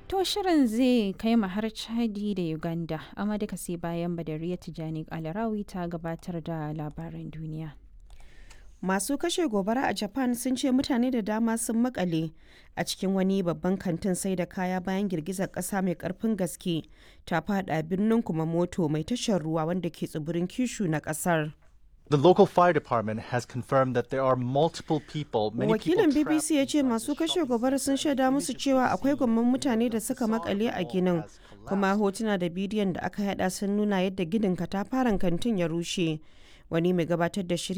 To shirin zai kai mu har Chadi da Uganda, amma duka sai bayan Badariya Tijani Alarawi ta gabatar da labaran duniya. Masu kashe gobara a Japan sun ce mutane da dama sun makale a cikin wani babban kantin sai da kaya bayan girgizar ƙasa mai ƙarfin gaske ta fada birnin Kumamoto mai tashar ruwa wanda ke tsibirin Kishu na ƙasar. The local fire department has confirmed that there are multiple people, many Wakilin people BBC ya ce masu kashe gobara sun shaida musu cewa akwai gwamman mutane da suka makale a ginin, kuma hotuna da bidiyon da aka hada sun nuna yadda ginin katafaren kantin ya rushe. Wani mai gabatar da shiri